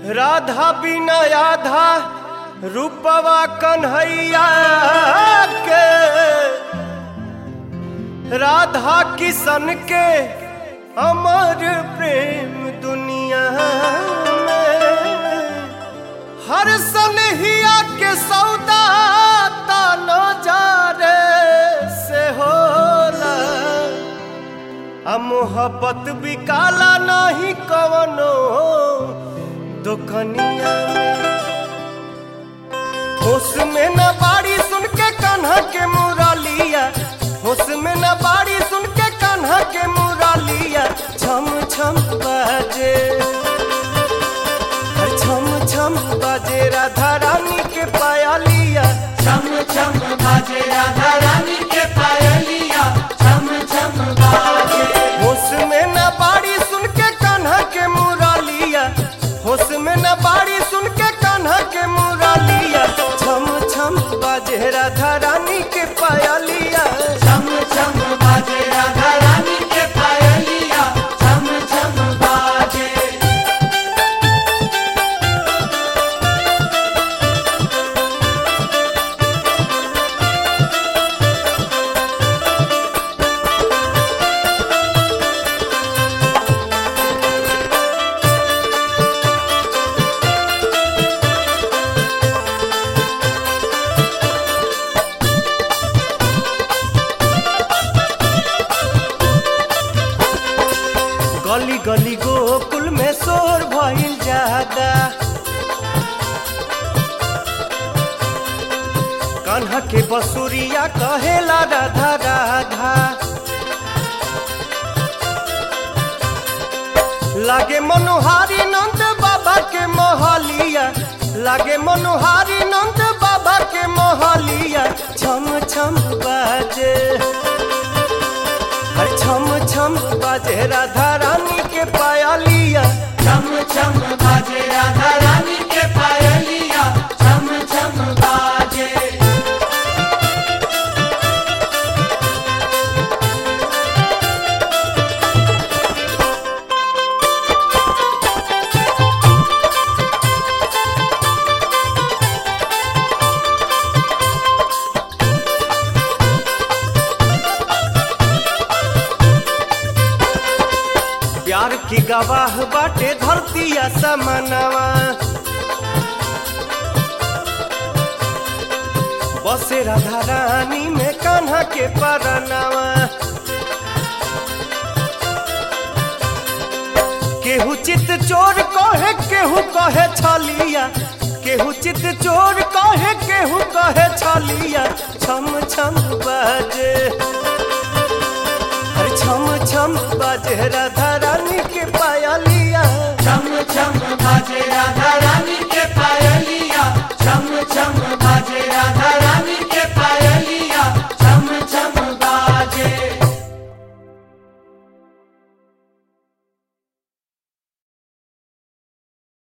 राधा बिना आधा रूपवा कन्हैया के राधा किशन के अमर प्रेम दुनिया में हर सनहिया के सौदा तानो जारे से होला आ मोहब्बत भी काला नहीं कवनो दुकनिया होश में न बाड़ी सुन के कान्हा के मुरलिया होश में न बाड़ी सुन के कान्हा के मुरलिया छम छम बाजे हर छम छम बाजे राधा रानी के पायलिया छम छम बाजे राधा रानी के पायलिया छम छम बाजे होश में न बाड़ी सुन के कान्हा के मुरलिया होश में न बाड़ी सुन के कान्हा के मुरलिया छम छम बाजे राधा रानी के पायलिया छम छम बाजे राधा रानी के पायलिया छम छम बाजे गली गली गोकुल में शोर भइल जादा कान्हा के बसुरिया कहेला राधा राधा लागे मनोहारी नंद बाबा के मोहलिया लागे मनोहारी नंद बाबा के मोहलिया छम छम बाजे हर छम छम बाजे राधा रानी के पायलिया छम छम बाजे राधा रानी के पायलिया छम छम बाजे प्यार की गवाह बाटे धरतिया समनवा बसे राधा रानी में कान्हा के परनवा केहू चित चोर कहे केहू कहे छलिया केहू चित चोर कहे केहू कहे छलिया छम छम बाजे हर छम छम बाजे राधा